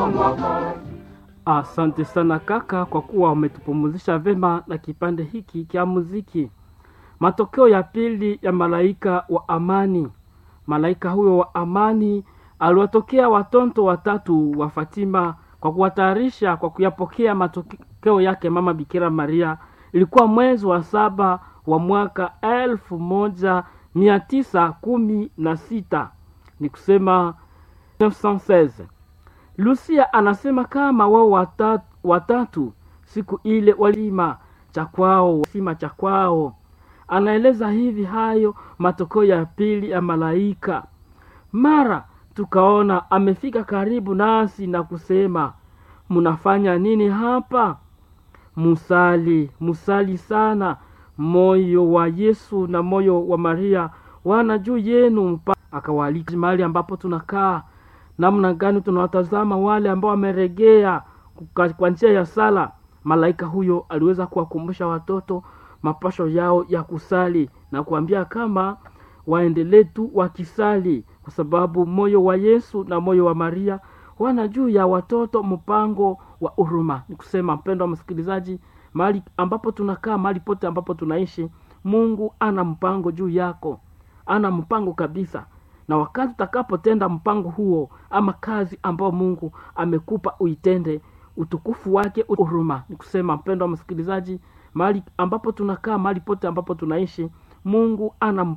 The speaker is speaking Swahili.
Asante sana kaka, kwa kuwa umetupumuzisha vema na kipande hiki cha muziki. Matokeo ya pili ya malaika wa amani. Malaika huyo wa amani aliwatokea watoto watatu wa Fatima kwa kuwatayarisha kwa kuyapokea matokeo yake mama Bikira Maria. Ilikuwa mwezi wa saba wa mwaka elfu moja mia tisa kumi na sita ni kusema 1916. Lucia anasema kama wao watatu, watatu siku ile walima cha kwao sima cha kwao. Anaeleza hivi hayo matokeo ya pili ya malaika. Mara tukaona amefika karibu nasi na kusema, mnafanya nini hapa? Musali, musali sana. Moyo wa Yesu na moyo wa Maria wana juu yenu. Mpa akawaalika mahali ambapo tunakaa namna gani tunawatazama wale ambao wameregea kwa njia ya sala. Malaika huyo aliweza kuwakumbusha watoto mapasho yao ya kusali na kuambia kama waendelee tu wakisali, kwa sababu moyo wa Yesu na moyo wa Maria wana juu ya watoto mpango wa huruma. Ni kusema mpendo wa msikilizaji, mahali ambapo tunakaa, mahali pote ambapo tunaishi, Mungu ana mpango juu yako, ana mpango kabisa na wakati utakapotenda mpango huo ama kazi ambayo Mungu amekupa uitende, utukufu wake huruma. Ni kusema mpendo wa msikilizaji, mahali ambapo tunakaa, mahali pote ambapo tunaishi, Mungu ana